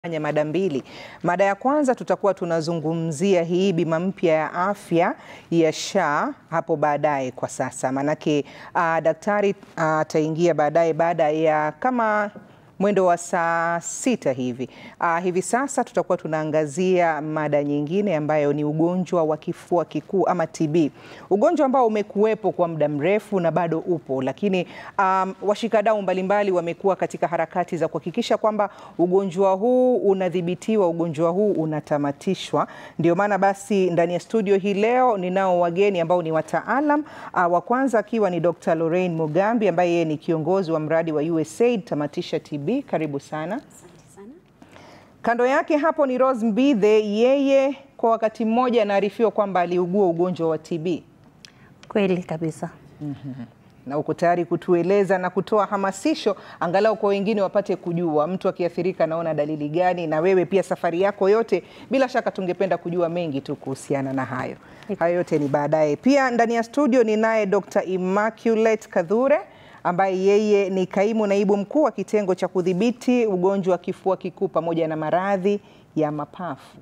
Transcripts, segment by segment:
nya mada mbili. Mada ya kwanza tutakuwa tunazungumzia hii bima mpya ya afya ya SHA hapo baadaye. Kwa sasa maanake, uh, daktari ataingia uh, baadaye baada ya kama mwendo wa saa sita hivi. Uh, hivi sasa tutakuwa tunaangazia mada nyingine ambayo ni ugonjwa wa kifua kikuu ama TB, ugonjwa ambao umekuwepo kwa muda mrefu na bado upo, lakini um, washikadau mbalimbali wamekuwa katika harakati za kuhakikisha kwamba ugonjwa huu unadhibitiwa, ugonjwa huu unatamatishwa. Ndio maana basi ndani ya studio hii leo ninao wageni ambao ni wataalam uh, wa kwanza akiwa ni Dr. Lorraine Mugambi ambaye yeye ni kiongozi wa mradi wa USAID Tamatisha TB. Karibu sana. Kando yake hapo ni Rose Mbithe, yeye kwa wakati mmoja anaarifiwa kwamba aliugua ugonjwa wa TB. Kweli kabisa. Mm-hmm. Na uko tayari kutueleza na kutoa hamasisho angalau kwa wengine wapate kujua mtu akiathirika anaona dalili gani, na wewe pia safari yako yote, bila shaka tungependa kujua mengi tu kuhusiana na hayo. Hayo yote ni baadaye. Pia ndani ya studio ni naye Dr. Immaculate Kadhure ambaye yeye ni kaimu naibu mkuu wa kitengo cha kudhibiti ugonjwa wa kifua kikuu pamoja na maradhi ya mapafu.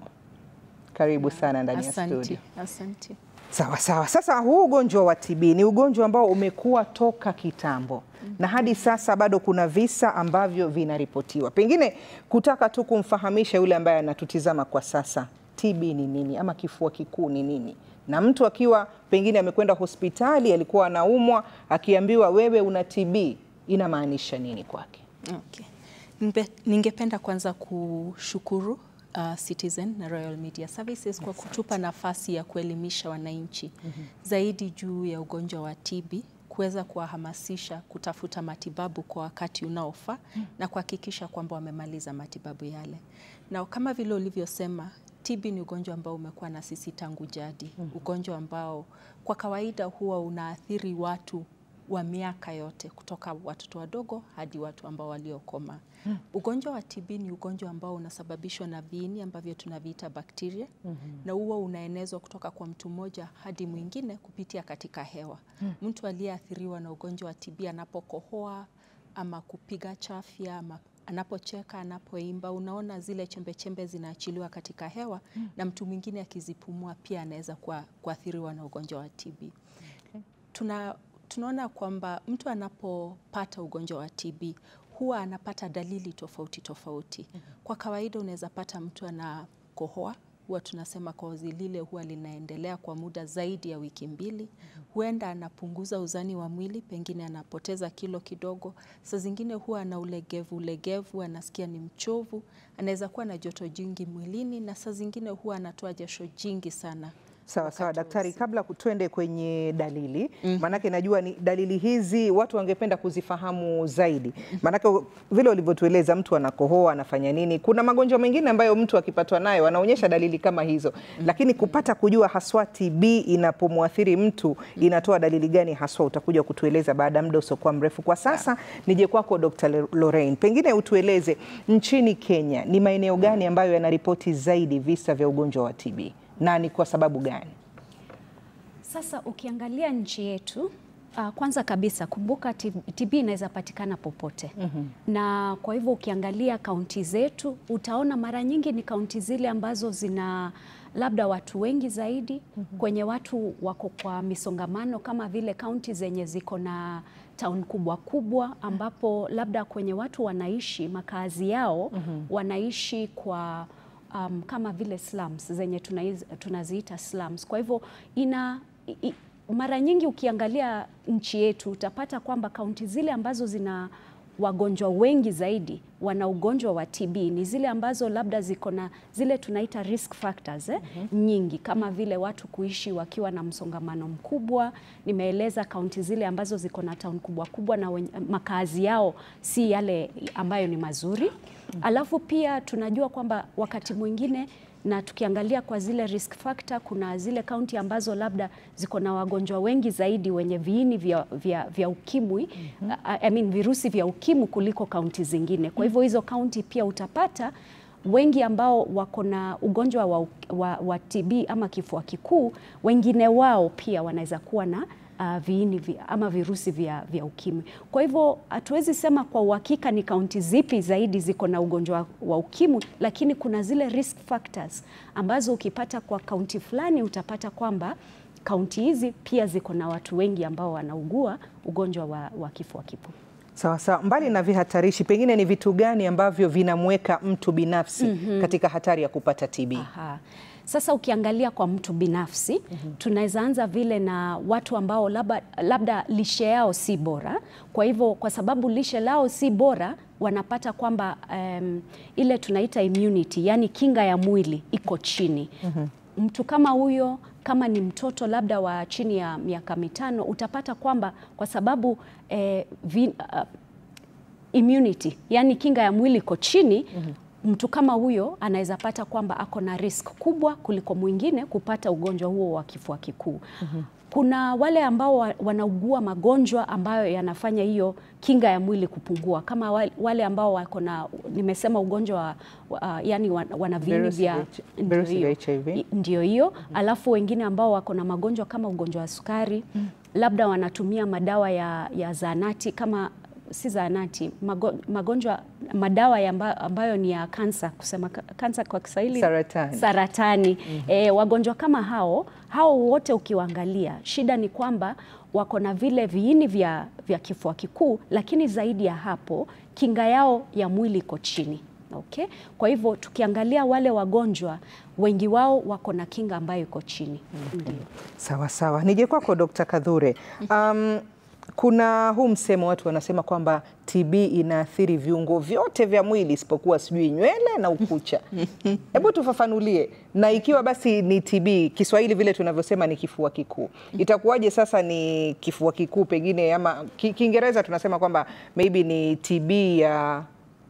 Karibu sana ndani ya studio. Asante. Sawa sawa. Sasa huu ugonjwa wa TB ni ugonjwa ambao umekuwa toka kitambo mm -hmm. na hadi sasa bado kuna visa ambavyo vinaripotiwa. Pengine kutaka tu kumfahamisha yule ambaye anatutizama kwa sasa, TB ni nini ama kifua kikuu ni nini? na mtu akiwa pengine amekwenda hospitali alikuwa anaumwa, akiambiwa wewe una TB inamaanisha nini kwake? Okay. Ningependa kwanza kushukuru uh, Citizen na Royal Media Services kwa kutupa nafasi ya kuelimisha wananchi mm -hmm. zaidi juu ya ugonjwa wa TB kuweza kuwahamasisha kutafuta matibabu kwa wakati unaofaa mm -hmm. na kuhakikisha kwamba wamemaliza matibabu yale, na kama vile ulivyosema TB ni ugonjwa ambao umekuwa na sisi tangu jadi. mm -hmm. Ugonjwa ambao kwa kawaida huwa unaathiri watu wa miaka yote kutoka watoto wadogo hadi watu ambao waliokoma. mm -hmm. Ugonjwa wa TB ni ugonjwa ambao unasababishwa na viini ambavyo tunaviita bakteria. mm -hmm. na huwa unaenezwa kutoka kwa mtu mmoja hadi mwingine kupitia katika hewa. mm -hmm. Mtu aliyeathiriwa na ugonjwa wa TB anapokohoa ama kupiga chafya ama anapocheka, anapoimba, unaona zile chembe chembe zinaachiliwa katika hewa mm. na mtu mwingine akizipumua pia anaweza kuathiriwa na ugonjwa wa TB. Okay. Tuna, tunaona kwamba mtu anapopata ugonjwa wa TB huwa anapata dalili tofauti tofauti. mm -hmm. Kwa kawaida unaweza pata mtu anakohoa huwa tunasema kohozi lile huwa linaendelea kwa muda zaidi ya wiki mbili. mm -hmm. Huenda anapunguza uzani wa mwili, pengine anapoteza kilo kidogo. Saa zingine huwa ana ulegevu ulegevu, anasikia ni mchovu, anaweza kuwa na joto jingi mwilini, na saa zingine huwa anatoa jasho jingi sana. Sawa sawa, daktari, kabla tuende kwenye dalili mm -hmm. Maanake najua ni dalili hizi watu wangependa kuzifahamu zaidi, maanake vile ulivyotueleza, mtu anakohoa anafanya nini. Kuna magonjwa mengine ambayo mtu akipatwa nayo anaonyesha dalili kama hizo mm -hmm. Lakini kupata kujua haswa TB inapomwathiri mtu inatoa dalili gani haswa, utakuja kutueleza baada ya muda usiokuwa mrefu. Kwa sasa nije kwako Dr. Lorraine, pengine utueleze nchini Kenya ni maeneo gani ambayo yanaripoti zaidi visa vya ugonjwa wa TB na ni kwa sababu gani? Sasa ukiangalia nchi yetu uh, kwanza kabisa kumbuka TB inaweza patikana popote. mm -hmm. Na kwa hivyo ukiangalia kaunti zetu utaona mara nyingi ni kaunti zile ambazo zina labda watu wengi zaidi. mm -hmm. Kwenye watu wako kwa misongamano kama vile kaunti zenye ziko na town kubwa kubwa ambapo labda kwenye watu wanaishi makazi yao. mm -hmm. Wanaishi kwa Um, kama vile slums zenye tunaziita slums. Kwa hivyo ina i, mara nyingi ukiangalia nchi yetu utapata kwamba kaunti zile ambazo zina wagonjwa wengi zaidi wana ugonjwa wa TB ni zile ambazo labda ziko na zile tunaita risk factors eh, mm -hmm. nyingi kama vile watu kuishi wakiwa na msongamano mkubwa. Nimeeleza kaunti zile ambazo ziko na town kubwa kubwa na makazi yao si yale ambayo ni mazuri. mm -hmm. Alafu pia tunajua kwamba wakati mwingine na tukiangalia kwa zile risk factor, kuna zile kaunti ambazo labda ziko na wagonjwa wengi zaidi wenye viini vya, vya, vya ukimwi mm -hmm. I mean, virusi vya ukimwi kuliko kaunti zingine. Kwa hivyo hizo kaunti pia utapata wengi ambao wako na ugonjwa wa, wa, wa TB ama kifua kikuu, wengine wao pia wanaweza kuwa na uh, viini vya, ama virusi vya, vya ukimwi. Kwa hivyo hatuwezi sema kwa uhakika ni kaunti zipi zaidi ziko na ugonjwa wa ukimwi, lakini kuna zile risk factors ambazo ukipata kwa kaunti fulani utapata kwamba kaunti hizi pia ziko na watu wengi ambao wanaugua ugonjwa wa, wa kifua kikuu. Sawa sawa. Mbali na vihatarishi, pengine ni vitu gani ambavyo vinamweka mtu binafsi katika hatari ya kupata TB? Aha. Sasa ukiangalia kwa mtu binafsi mm -hmm. tunaweza anza vile na watu ambao labda, labda lishe yao si bora. Kwa hivyo kwa sababu lishe lao si bora wanapata kwamba um, ile tunaita immunity, yani kinga ya mwili iko chini mm -hmm. Mtu kama huyo kama ni mtoto labda wa chini ya miaka mitano utapata kwamba kwa sababu eh, vi, uh, immunity yani kinga ya mwili iko chini mm -hmm mtu kama huyo anaweza pata kwamba ako na risk kubwa kuliko mwingine kupata ugonjwa huo wa kifua kikuu. mm -hmm. Kuna wale ambao wanaugua magonjwa ambayo yanafanya hiyo kinga ya mwili kupungua, kama wale ambao wako na nimesema ugonjwa wa, uh, yani wana viini vya ndio hiyo. Alafu wengine ambao wako na magonjwa kama ugonjwa wa sukari, mm -hmm. labda wanatumia madawa ya, ya zahanati kama si zahanati, magonjwa madawa ya amba, ambayo ni ya kansa, kusema kansa kwa Kiswahili saratani, saratani. Mm -hmm. E, wagonjwa kama hao hao wote ukiwaangalia, shida ni kwamba wako na vile viini vya, vya kifua kikuu, lakini zaidi ya hapo kinga yao ya mwili iko chini. Okay? Kwa hivyo tukiangalia wale wagonjwa wengi wao wako na kinga ambayo iko chini. mm -hmm. Ndio. Sawa sawa, nije kwako Dr. Kadhure. um, kuna huu msemo watu wanasema kwamba TB inaathiri viungo vyote vya mwili isipokuwa sijui nywele na ukucha. Hebu tufafanulie, na ikiwa basi ni TB, Kiswahili vile tunavyosema ni kifua kikuu, itakuwaje sasa ni kifua kikuu pengine, ama Kiingereza tunasema kwamba maybe ni TB ya,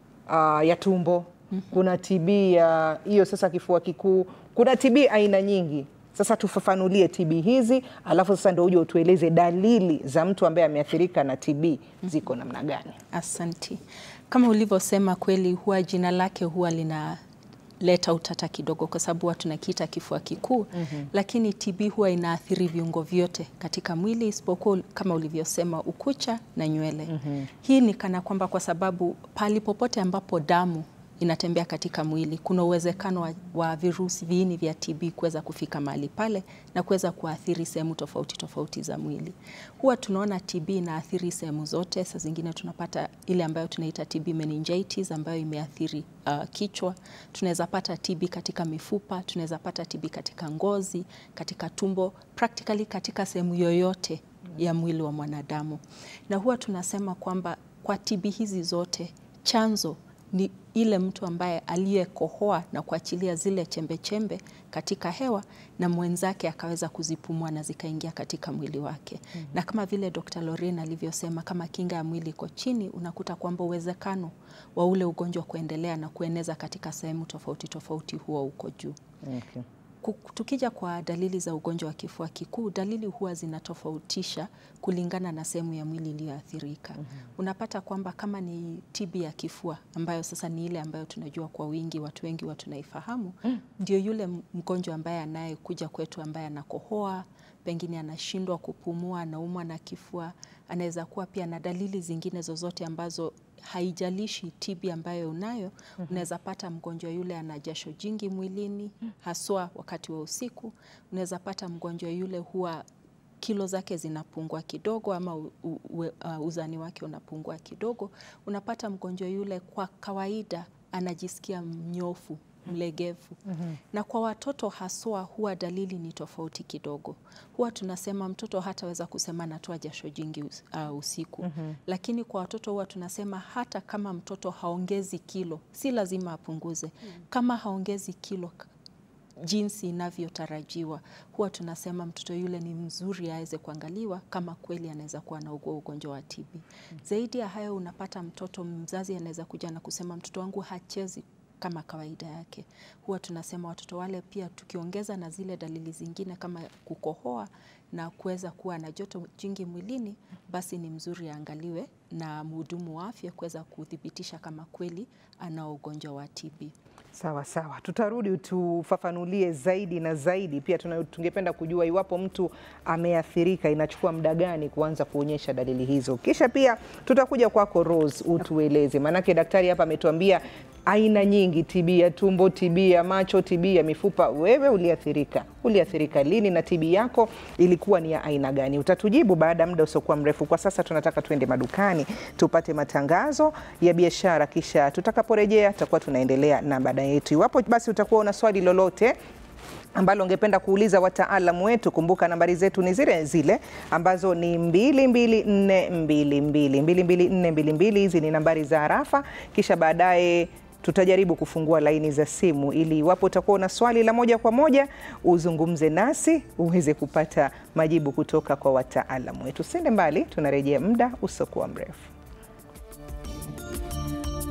uh, ya tumbo, kuna TB ya hiyo sasa kifua kikuu, kuna TB aina nyingi. Sasa tufafanulie TB hizi, alafu sasa ndio uje utueleze dalili za mtu ambaye ameathirika na TB ziko namna gani? Asanti. Kama ulivyosema kweli, huwa jina lake huwa linaleta utata kidogo, kwa sababu huwa tunakiita kifua kikuu mm -hmm. Lakini TB huwa inaathiri viungo vyote katika mwili isipokuwa kama ulivyosema ukucha na nywele mm -hmm. Hii ni kana kwamba kwa sababu pahali popote ambapo damu inatembea katika mwili kuna uwezekano wa, wa virusi viini vya TB kuweza kufika mahali pale na kuweza kuathiri sehemu tofauti tofauti za mwili. Huwa tunaona TB inaathiri sehemu zote. Saa zingine tunapata ile ambayo tunaita TB meningitis ambayo imeathiri uh, kichwa. Tunaweza pata TB katika mifupa, tunaweza pata TB katika ngozi, katika tumbo, practically katika sehemu yoyote ya mwili wa mwanadamu. Na huwa tunasema kwamba kwa TB hizi zote chanzo ni ile mtu ambaye aliyekohoa na kuachilia zile chembe chembe katika hewa na mwenzake akaweza kuzipumua na zikaingia katika mwili wake. mm -hmm. Na kama vile Dr. Lorraine alivyosema, kama kinga ya mwili iko chini, unakuta kwamba uwezekano wa ule ugonjwa kuendelea na kueneza katika sehemu tofauti tofauti huwa uko juu. Okay. Tukija kwa dalili za ugonjwa wa kifua kikuu, dalili huwa zinatofautisha kulingana na sehemu ya mwili iliyoathirika. mm -hmm. Unapata kwamba kama ni TB ya kifua ambayo sasa ni ile ambayo tunajua kwa wingi, watu wengi wa tunaifahamu, mm. ndio yule mgonjwa ambaye anayekuja kwetu ambaye anakohoa, pengine anashindwa kupumua, anaumwa na kifua, anaweza kuwa pia na dalili zingine zozote ambazo haijalishi TB ambayo unayo. mm -hmm. Unaweza pata mgonjwa yule ana jasho jingi mwilini, haswa wakati wa usiku. Unaweza pata mgonjwa yule huwa kilo zake zinapungua kidogo, ama u, u, uh, uzani wake unapungua kidogo. Unapata mgonjwa yule kwa kawaida anajisikia mnyofu mlegevu. mm -hmm. Na kwa watoto haswa huwa dalili ni tofauti kidogo. Huwa tunasema mtoto hataweza kusema natoa jasho jingi uh, usiku. mm -hmm. Lakini kwa watoto huwa tunasema hata kama mtoto haongezi kilo, si lazima apunguze. mm -hmm. Kama haongezi kilo jinsi inavyotarajiwa, huwa tunasema mtoto yule ni mzuri aweze kuangaliwa kama kweli anaweza kuwa na ugonjwa wa TB. mm -hmm. Zaidi ya hayo, unapata mtoto mzazi anaweza kuja na kusema mtoto wangu hachezi kama kawaida yake. Huwa tunasema watoto wale pia, tukiongeza na zile dalili zingine kama kukohoa na kuweza kuwa na joto jingi mwilini, basi ni mzuri aangaliwe na mhudumu wa afya kuweza kuthibitisha kama kweli ana ugonjwa wa TB. Sawa sawa, tutarudi tufafanulie zaidi na zaidi. Pia tuna- tungependa kujua iwapo mtu ameathirika, inachukua muda gani kuanza kuonyesha dalili hizo. Kisha pia tutakuja kwako Rose, utueleze, maanake daktari hapa ametuambia aina nyingi, TB ya tumbo, TB ya macho, TB ya mifupa. Wewe uliathirika, uliathirika lini na TB yako ilikuwa ni ya aina gani? Utatujibu baada ya muda usiokuwa mrefu. Kwa sasa tunataka tuende madukani tupate matangazo ya biashara, kisha tutakaporejea tutakuwa tunaendelea na mada yetu. Iwapo basi utakuwa una swali lolote ambalo ungependa kuuliza wataalamu wetu, kumbuka nambari zetu ni zile zile ambazo ni 22422 22422. Hizi ni nambari za harafa, kisha baadaye tutajaribu kufungua laini za simu ili iwapo utakuwa una swali la moja kwa moja uzungumze nasi uweze kupata majibu kutoka kwa wataalamu wetu. Sende mbali, tunarejea muda usiokuwa mrefu.